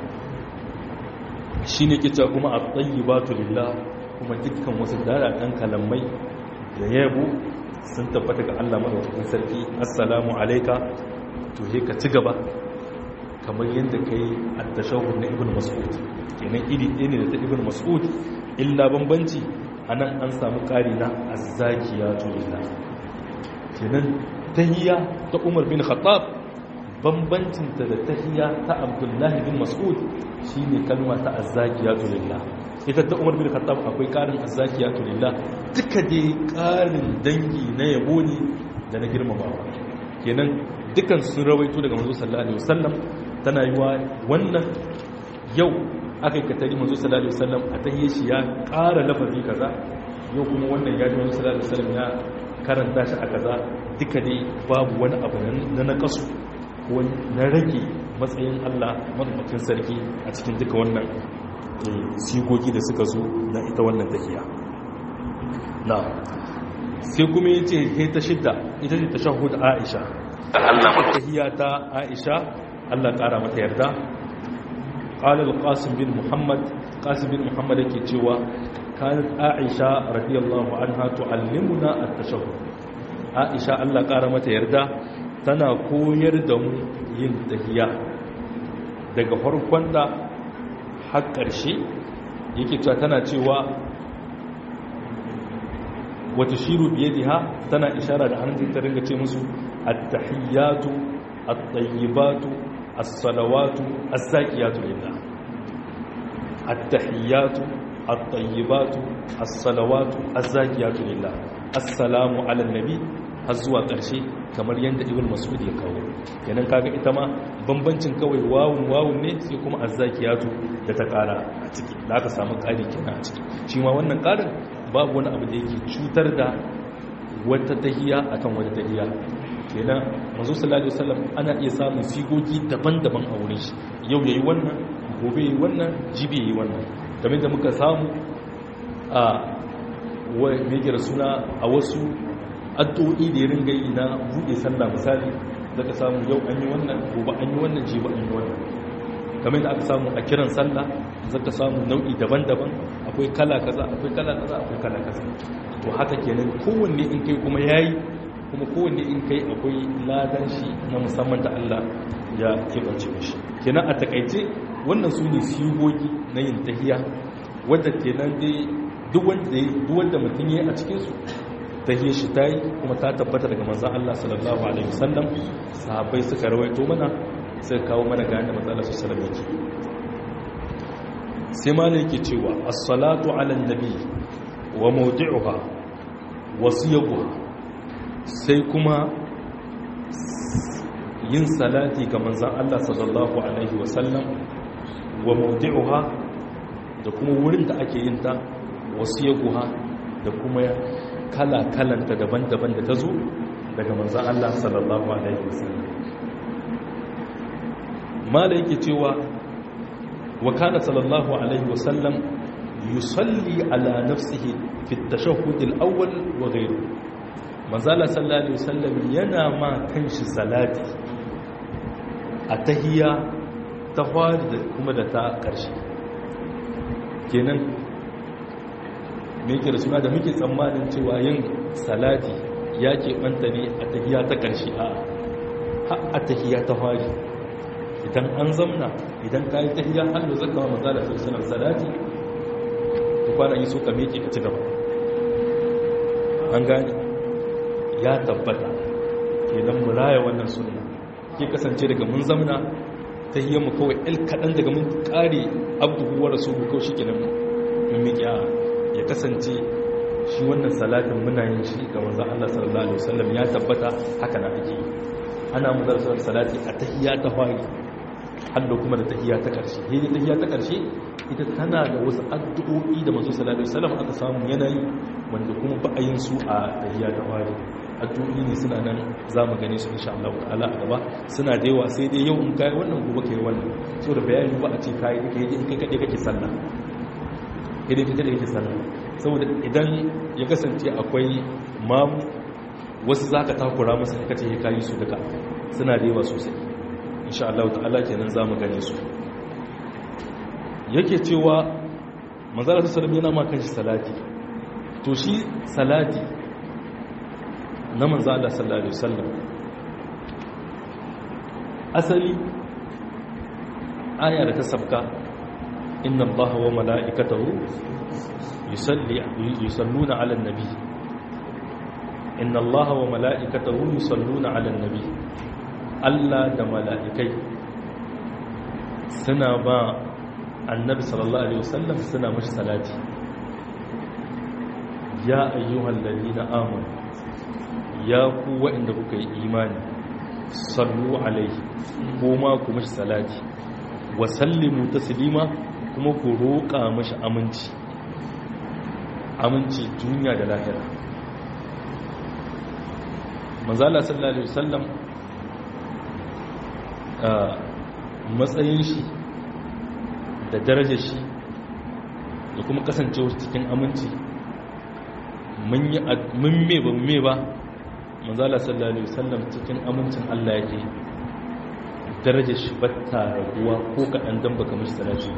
shi ne kita kuma a tsayi ba lillah kuma dukkan wasu daɗaɗen kalamai da yabo sun tabbata ga Allah madaukakin sarki assalamu alaika to he ka ci gaba kamar yadda ka yi attashahur na ibn mas'ud kenan iri ɗaya ne da ta ibn mas'ud illa bambanci a nan an samu ƙari na azzakiyatu lillah kenan tahiyya ta umar bin khattab bambancinta da tahiyya ta abdullahi bin mas'ud shine kalma ta azzakiyatu lillah ita ta umar bin khattab akwai karin azzakiyatu lillah duka dai karin dangi na yabo ne da na girmamawa kenan dukan sun rawaito daga manzo sallallahu alaihi wasallam tana yiwa wannan yau aka yi katari manzo sallallahu alaihi wasallam a tahiyya shi ya kara lafazi kaza yau kuma wannan ya ji manzo sallallahu alaihi wasallam ya karanta shi a kaza duka dai babu wani abu na nakasu ko na rage matsayin Allah madaukakin sarki a cikin duka wannan sigogi da suka zo na ita wannan tahiya na sai kuma yace he ta shidda ita ce tashahhud Aisha Allah tahiya ta Aisha Allah kara mata yarda qala al-qasim bin muhammad qasim bin muhammad yake cewa kanat Aisha radiyallahu anha tu'allimuna at-tashahhud Aisha Allah kara mata yarda tana koyar da mu yin tahiya daga farkon da har ƙarshe yake cewa tana cewa wata shiru biye diha tana ishara da hannun ta ringa ce musu at-tahiyyatu at-tayyibatu as-salawatu az-zakiyatu lillah at-tahiyyatu at-tayyibatu as-salawatu az-zakiyatu lillah assalamu ala nabi har zuwa ƙarshe kamar yadda ibn mas'ud ya kawo kenan kaga ita ma bambancin kawai wawun wawun ne sai kuma azzakiyatu da ta ƙara a ciki da aka samu ƙari kenan a ciki shi ma wannan ƙarin babu wani abu da yake cutar da wata tahiya akan wata tahiya kenan manzo sallallahu alaihi wasallam ana iya samun sigogi daban-daban a wurin shi yau yayi wannan gobe yayi wannan jibi yayi wannan kamar da muka samu a wa me suna a wasu addu'o'i da ya ringa yi na buɗe sallah misali da ka samu yau an yi wannan gobe an yi wannan jiba an yi wannan kamar da aka samu a kiran sallah za ka samu nau'i daban-daban akwai kala kaza akwai kala kaza akwai kala kaza to haka kenan kowanne in kai kuma yayi kuma kowanne in kai akwai ladan shi na musamman da Allah ya kebance mishi kenan a takaice wannan su ne sigogi na yin tahiya wadda kenan dai duk wanda mutum ya yi a cikinsu tahiyar shi ta yi kuma ta tabbata daga manzan Allah sallallahu Alaihi wasallam sahabbai suka rawaito mana suka kawo mana ga yadda manzan Allah sallallahu Alaihi sai ma yake cewa as-salatu ala nabi wa mawdi'uha wa siyaguha sai kuma yin salati ga manzan Allah sallallahu Alaihi wasallam wa mawdi'uha da kuma wurin da ake yin ta wa siyaguha da kuma kala-kalanta daban-daban da ta zo daga manzan Allah sallallahu Alaihi wasallam mala yake cewa wa kana sallallahu Alaihi wasallam yusalli ala nafsihi fi tashahhud al-awwal wa ghayru manzala sallallahu Alaihi wasallam yana ma kanshi salati a tahiyya ta fari da kuma da ta ƙarshe kenan me yake da suna da muke tsammanin cewa yin salati ya keɓanta ne a tahiya ta ƙarshe a a tahiya ta fari idan an zamna idan ka yi tahiya hannu zaka wa maza da sassanar salati da kwana yi so ka meke ka ci gaba an gane ya tabbata kenan mu raya wannan sunna ke kasance daga mun zamna ta hiyar mu kawai el kaɗan daga mun ƙare abduhu wa rasulu kawai shi kenan mun miƙi ya kasance shi wannan salatin muna yin shi ga manzon Allah sallallahu alaihi wasallam ya tabbata haka na ake yi ana muzarsar salati a tahiyya ta fari hallo kuma da tahiyya ta ƙarshe hedi tahiyya ta ƙarshe ita tana da wasu addu'o'i da manzo sallallahu alaihi wasallam aka samu yanayi wanda kuma ba a yin su a tahiyya ta fari addu'o'i ne suna nan za mu gane su insha Allah ta'ala a gaba suna da yawa sai dai yau in kai wannan gobe kai wannan so da bayani ba a ce kai kai in kai kade kake sallah idan kai kade kake sallah saboda idan ya kasance akwai mamu wasu zaka takura musu ka ce kai su duka suna da yawa sosai insha Allah ta'ala kenan za mu gane su yake cewa manzara sallallahu yana ma kanshi salati to shi salati na manzo Allah sallallahu alaihi wasallam asali aya da ta sabka inna allaha wa mala'ikatahu yusalli yusalluna 'alan nabi inna allaha wa mala'ikatahu yusalluna 'alan nabi Allah da mala'ikai suna ba annabi sallallahu alaihi wasallam suna mashi salati ya ayyuhal ladina amanu ya ku waɗanda kuka yi imani sallu alaihi kuma ku mashi salati wa sallimu taslima kuma ku roƙa mashi aminci aminci duniya da lahira manzala sallallahu alaihi wasallam a matsayin shi da darajar shi da kuma kasancewa cikin aminci mun yi mun me ba me ba manzala sallallahu alaihi wasallam cikin amincin Allah yake darajar shi batta raguwa ko kaɗan dan baka mishi salati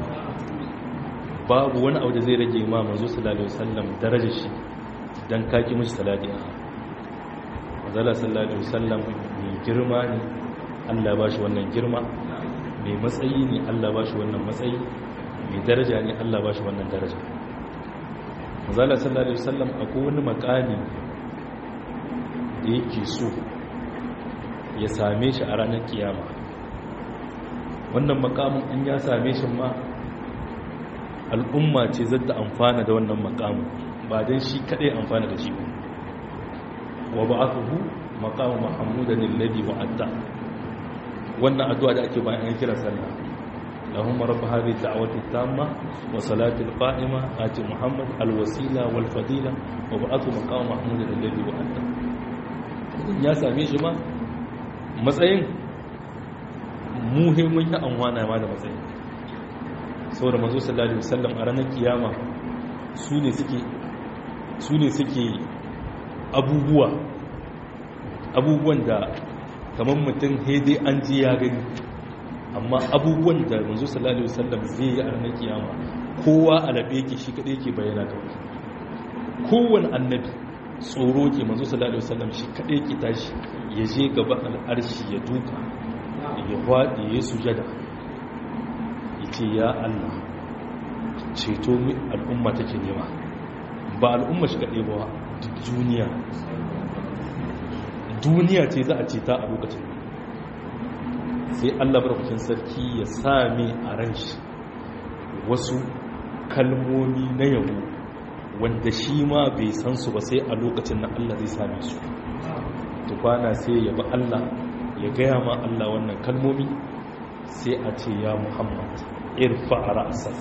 babu wani abu da zai rage ma manzo sallallahu alaihi wasallam darajar shi dan kaki mishi salati manzala sallallahu alaihi wasallam mai girma ne Allah ba shi wannan girma mai matsayi ne Allah ba shi wannan matsayi mai daraja ne Allah ba shi wannan daraja manzala sallallahu alaihi wasallam akwai wani makami da yake so ya same shi a ranar kiyama wannan makamin in ya same shi ma al'umma ce zata amfana da wannan makamin ba don shi kadai amfana da shi wa ba'athuhu maqamu mahmudan alladhi wa'adta wannan addu'a da ake bayan an kira sallah اللهم رب هذه الدعوة التامة وصلاة القائمة آت محمد الوسيلة والفضيلة وبعثه مقام محمود الذي وأنت ya same shi ma matsayin muhimmin ya amwana ma da matsayin sau da mazo sallallahu alaihi wasallam a ranar kiyama su ne suke su ne suke abubuwa abubuwan da kamar mutum haidai an ji ya gani amma abubuwan da manzo sallallahu alaihi wasallam zai yi a ranar kiyama kowa a labe yake shi kadai yake bayyana kawai kowane annabi tsoro ke manzo sallallahu alaihi wasallam shi kadai yake tashi ya je gaba al'arshi ya duka ya fadi ya sujada yace ya Allah ceto mu al'umma take nema ba al'umma shi kadai ba duk duniya duniya ce za a ce ta a lokacin sai Allah barkacin sarki ya same a ran shi wasu kalmomi na yabo wanda shi ma bai san su ba sai a lokacin na Allah zai same su tukwana sai ya ba Allah ya gaya ma Allah wannan kalmomi sai a ce ya Muhammad irfa ra'sak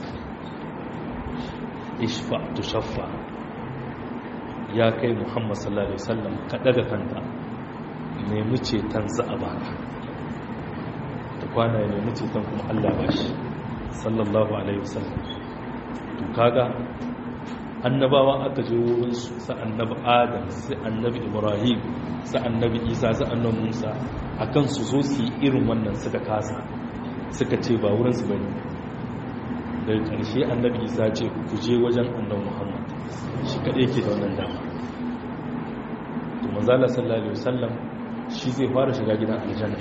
ishfa tushaffa ya kai Muhammad sallallahu alaihi wasallam ka daga kanta nemi ceton za a baka kwana ya nemi ceton kuma Allah ba shi sallallahu alaihi wasallam to kaga annabawa aka je wurin su sa annabi adam sai annabi ibrahim sa annabi isa sa annabi musa akan su zo su yi irin wannan suka kasa suka ce ba wurin su bane daga ƙarshe annabi isa ce ku je wajen annabi muhammad shi kaɗai yake da wannan dama to manzala sallallahu alaihi wasallam shi zai fara shiga gidan aljanna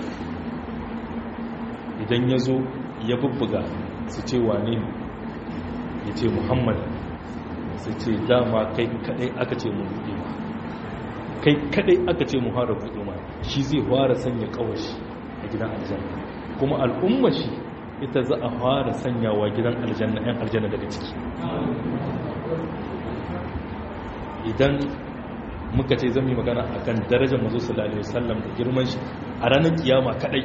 idan ya zo ya bubbuga su ce wane ne ya ce muhammad sai ce dama kai kadai aka ce mu buɗe ma kai kadai aka ce mu fara buɗe ma shi zai fara sanya kawashi a gidan aljanna kuma al'umma shi ita za a fara sanyawa gidan aljanna yan aljanna daga ciki idan muka ce zan yi magana akan darajar mazo sallallahu alaihi wasallam da girman shi a ranar kiyama kadai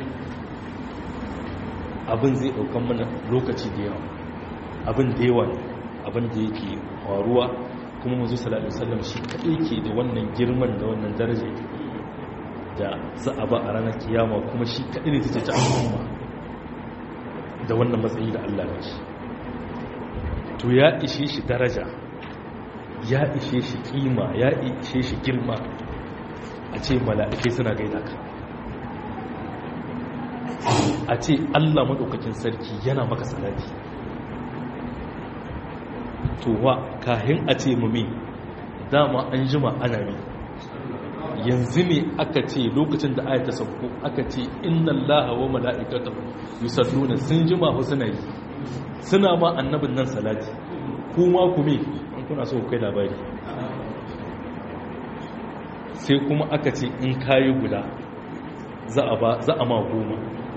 abin zai daukan mana lokaci da yawa abin da yawa abin da yake faruwa kuma mazo sallallahu alaihi wasallam shi kadai ke da wannan girman da wannan daraja da za a ba a ranar kiyama kuma shi kadai ne ta ce al'umma da wannan matsayi da Allah ya shi to ya ishe shi daraja ya ishe shi kima ya ishe shi girma a ce mala'ikai suna gaida ka a ce Allah maɗaukakin sarki yana maka salati to wa kahin a ce mummi dama an jima ana ne yanzu ne aka ce lokacin da ayata sauko aka ce inna allaha wa mala'ikatahu yusalluna sun jima hu suna yi suna ma annabin nan salati kuma ku me an kuna so kai labari sai kuma aka ce in kayi guda za a ba za a ma goma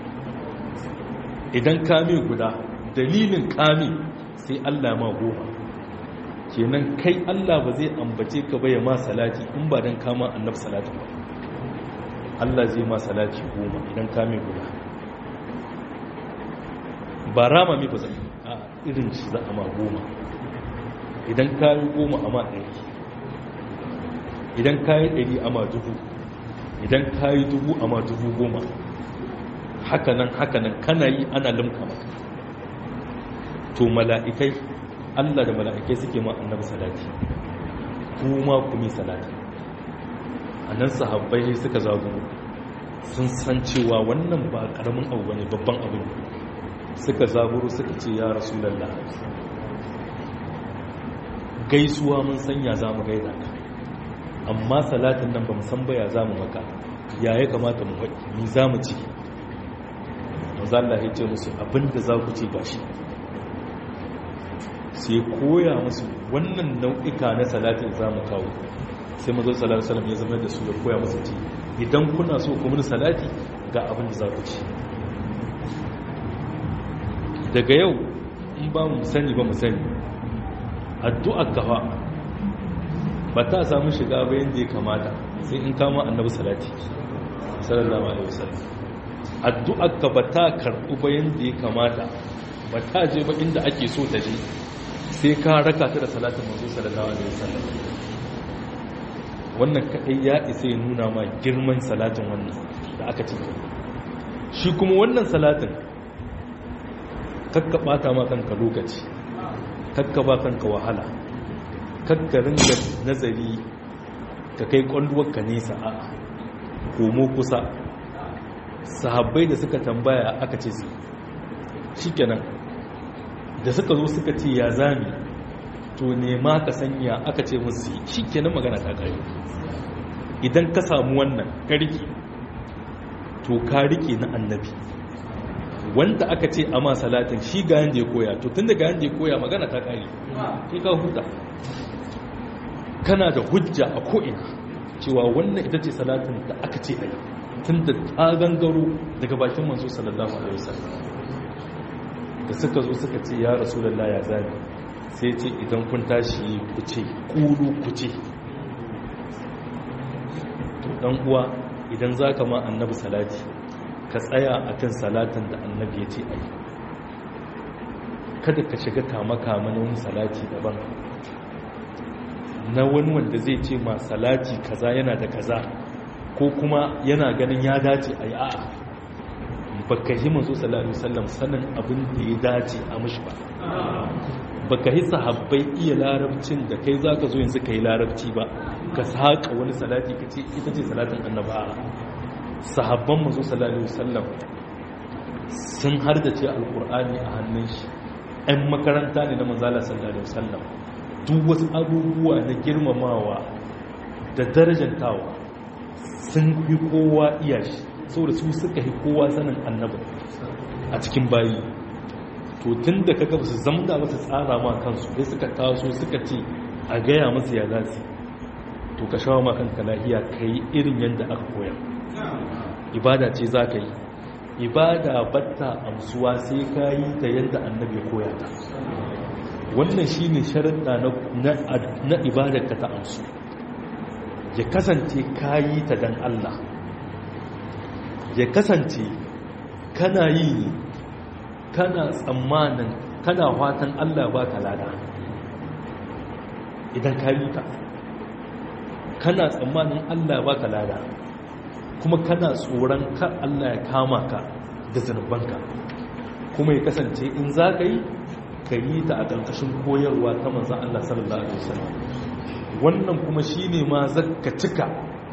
idan kame guda dalilin kame sai Allah ma goma kenan kai Allah ba zai ambace ka ba ya ma salati in ba dan kama annab salatin ba Allah zai ma salati goma idan kame guda ba rama mi ba zai a irin shi za a ma goma idan kayi goma a ma ɗari idan kayi ɗari a ma dubu idan kayi dubu a ma dubu goma hakanan hakanan kana yi ana limka maka to mala'ikai allah da mala'ikai suke ma annabi salati kuma kumi salati a nan sahabbai suka zagu sun san cewa wannan ba ƙaramin abu bane babban abu ne suka zaburu suka ce ya rasu lalla gaisuwa mun sanya za mu gaida ka amma salatin nan ba san baya za mu maka ya ya kamata mu haɗi ni za mu ci mazalla ya ce musu abinda za ku ce gashi sai koya musu wannan nau'ika na salatin za mu kawo sai mazo salar salam ya zama da su ya koya musu ci idan kuna so ku mini salati ga abin da za ku ci daga yau in ba mu sani ba mu sani addu'ar gafa ba ta samu shiga ba yadda ya kamata sai in kama annabi salati sallallahu alaihi wasallam addu'ar ka ba ta karɓu ba yadda ya kamata ba ta je ba inda ake so ta je sai ka raka ta da salatin manzo sallallahu alaihi wasallam wannan kadai ya isa ya nuna ma girman salatin wannan da aka ce shi kuma wannan salatin kakka bata ma kanka lokaci kakka ba kanka wahala kakka ringa nazari ka kai ka nesa a komo kusa sahabbai da suka tambaya aka ce su shikenan da suka zo suka ce ya zami to nema ka sanya aka ce musu shikenan magana ta kare idan ka samu wannan ka rike to ka rike na annabi wanda aka ce a ma salatin shi ga yanda ya koya to tun da ga yanda ya koya magana ta kare shi ka huta kana da hujja a ko'ina cewa wannan ita ce salatin da aka ce a yi tun da ta gangaro daga bakin manzo sallallahu alaihi wasallam da suka zo suka ce ya rasulullah ya zabi sai ce idan kun tashi ku ce kulu ku ce to dan uwa idan zaka ma annabi salati ka tsaya akan salatin da annabi ya ce a yi kada ka shiga kama-kama na wani salati daban na wani wanda zai ce ma salati kaza yana da kaza ko kuma yana ganin ya dace a yi a'a baka yi manzo sallallahu alaihi wasallam sanin abin da ya dace a mishi ba baka yi sahabbai iya larabcin da kai zaka zo yanzu kai larabci ba ka saka wani salati kace ita ce salatin annaba sahabban manzo sallallahu alaihi wasallam sun hardace alqur'ani a hannun shi ɗan makaranta ne na manzala sallallahu alaihi wasallam duk wasu abubuwa na girmamawa da darajantawa sun fi kowa iya shi saboda su suka fi kowa sanin annaba a cikin bayi to tun da kaga ba su zamda ba su tsara ma kansu sai suka taso suka ce a gaya masa ya zasu to ka shawo makanka lahiya ka yi irin yadda aka koya ibada ce za ka yi ibada batta amsuwa sai ka yi ta yadda annabi koya ta wannan shi ne sharaɗa na ibadarka ta amsu ya kasance ka yi ta don Allah ya kasance kana yi ne kana tsammanin kana fatan Allah ba ka lada idan ka yi ta kana tsammanin Allah ba ka lada kuma kana tsoron ka Allah ya kama ka da zanubanka kuma ya kasance in za ka yi ka yi ta a ƙarƙashin koyarwa ta manzan Allah sallallahu Alaihi wasallam wannan kuma shi ne ma zaka cika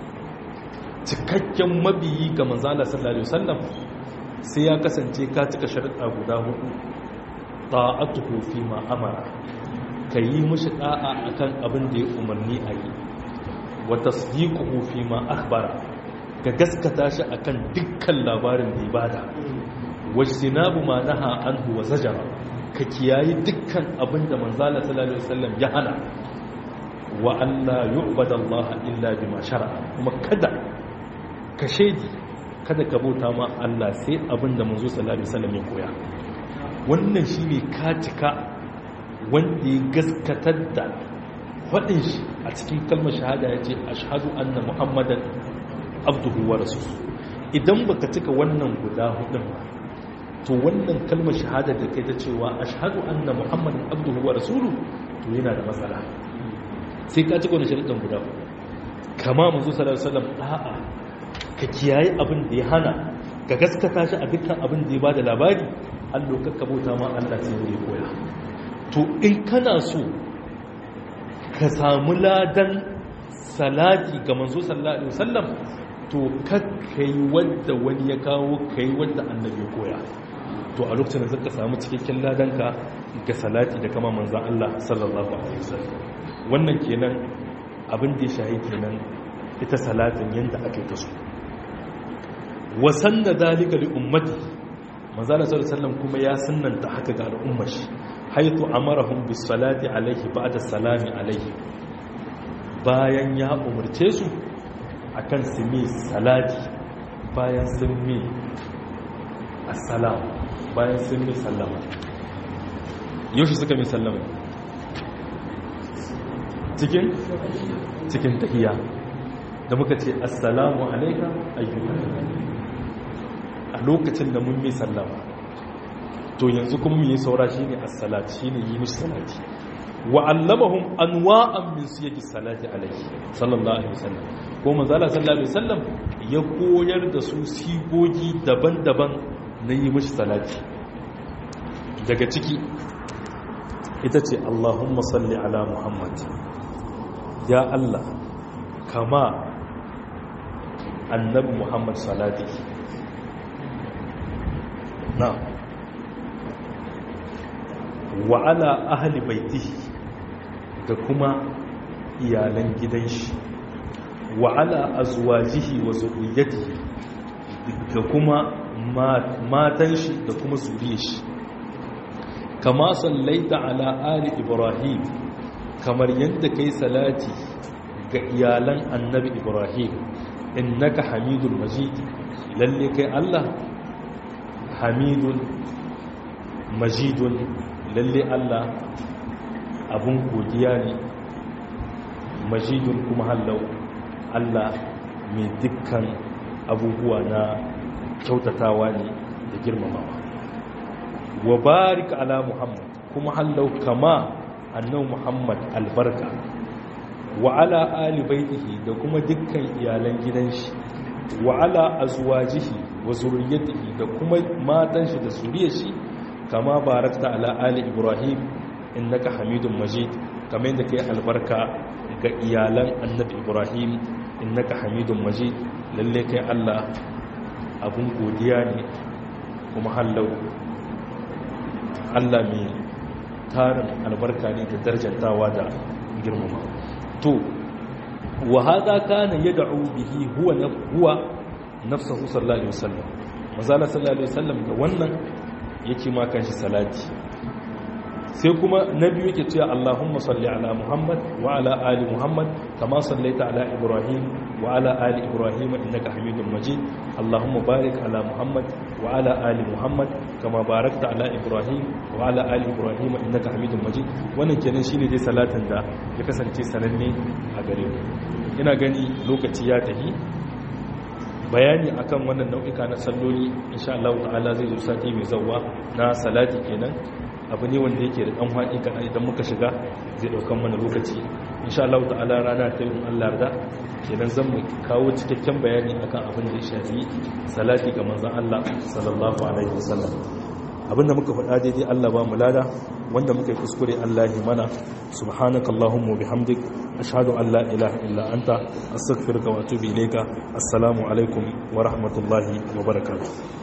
cikakken mabiyi ga manzan Allah sallallahu Alaihi wasallam sai ya kasance ka cika sharaɗa guda hudu ta'atuhu fi ma amara ka yi mushi da'a akan abin da ya umarni a yi wa tasdiquhu fi ma akhbara ka gaskata shi akan dukkan labarin da ya bada wajtinabu ma naha anhu wa zajara ka kiyayi dukkan abin da manzala sallallahu alaihi wasallam ya hana wa alla yu'bada Allah illa bima shar'a kuma kada ka shedi kada ka bauta ma Allah sai abin da manzo sallallahu alaihi wasallam ya koya wannan shine ka cika wanda ya gaskatar da faɗin shi a cikin kalmar shahada ya ce ashhadu anna muhammadan abduhu wa rasuluhu idan baka cika wannan guda hudun ba to wannan kalmar shahada da kai ta cewa ashhadu anna muhammadan abduhu wa rasuluhu to yana da matsala sai ka cika wannan sharuɗan guda hudu kama manzo sallallahu alaihi wasallam a'a ka kiyaye abin da ya hana ka gaskata shi a dukkan abin da ya bada labari Allah ka bauta ma Allah sai ya koya to in kana so ka samu ladan salati ga manzo sallallahu alaihi wasallam to kakkai wanda wani ya kawo kai wanda annabi ya koya to a lokacin da zaka samu cikakken ladanka ga salati da kama manzon Allah sallallahu alaihi wasallam wannan kenan abin da ya shahi kenan ita salatin yanda ake ta so wasan da dalika li ummati manzo Allah sallallahu alaihi wasallam kuma ya sunnanta haka ga al'ummar shi haitu amarahum bis salati alaihi ba'da salami alaihi bayan ya umarce su akan su mi salati bayan sun mi assalam bayan sun mi sallama yaushe suka mi sallama cikin cikin tahiya da muka ce assalamu alaika ayyuka a lokacin da mun mi sallama to yanzu kuma mu yi saura shine as-salat shine yi mishi salati wa allamahum anwa'an min siyaqi salati alayhi sallallahu alaihi wasallam ko manzo Allah sallallahu alaihi wasallam ya koyar da su sigogi daban-daban na yi mishi salati daga ciki ita ce Allahumma salli ala Muhammad ya Allah kama annabi Muhammad salati na'am wa ala ahli baitihi da kuma iyalan gidan shi wa ala azwajihi wa zurriyyatihi da kuma matan shi da kuma zuriyar shi kama sallaita ala ali ibrahim kamar yadda kai salati ga iyalan annabi ibrahim innaka hamidul majid lalle kai Allah hamidun majidun lalle Allah abun godiya ne majidun kuma hallau Allah mai dukkan abubuwa na kyautatawa ne da girmamawa wa barik ala muhammad kuma hallau kama annabi muhammad albarka wa ala ali baitihi da kuma dukkan iyalan gidan shi wa ala azwajihi wa zurriyyatihi da kuma matan shi da zuriyar shi kama barakta ala ali ibrahim innaka hamidun majid kamar yadda kai albarka ga iyalan annabi ibrahim innaka hamidun majid lalle kai Allah abun godiya ne kuma hallau Allah mai tarin albarka ne da darjantawa da girmama to wa hadha kana yad'u bihi huwa huwa nafsuhu sallallahu alaihi wasallam mazala sallallahu alaihi wasallam da wannan yake ma kanshi salati sai kuma na biyu yake cewa Allahumma salli ala Muhammad wa ala ali Muhammad kama sallaita ala Ibrahim wa ala ali Ibrahim innaka Hamidum Majid Allahumma barik ala Muhammad wa ala ali Muhammad kama barakta ala Ibrahim wa ala ali Ibrahim innaka Hamidum Majid wannan kenan shine dai salatin da ya kasance sananne a gare mu ina gani lokaci ya tafi bayani akan wannan nau'ika na salloli insha Allah ta'ala zai zo sati mai zawwa na salati kenan abu ne wanda yake da dan haƙi kana idan muka shiga zai daukan mana lokaci insha Allah ta'ala rana ta yin Allah da kenan zan mu kawo cikakken bayani akan abin da ya shafi salati ga manzon Allah sallallahu alaihi wasallam abinda muka faɗa daidai Allah ba mu lada wanda muka yi kuskure Allah ya mana subhanakallahumma bihamdik ashhadu an la ilaha illa anta astaghfiruka wa atubu ilayka assalamu alaikum wa rahmatullahi wa barakatuh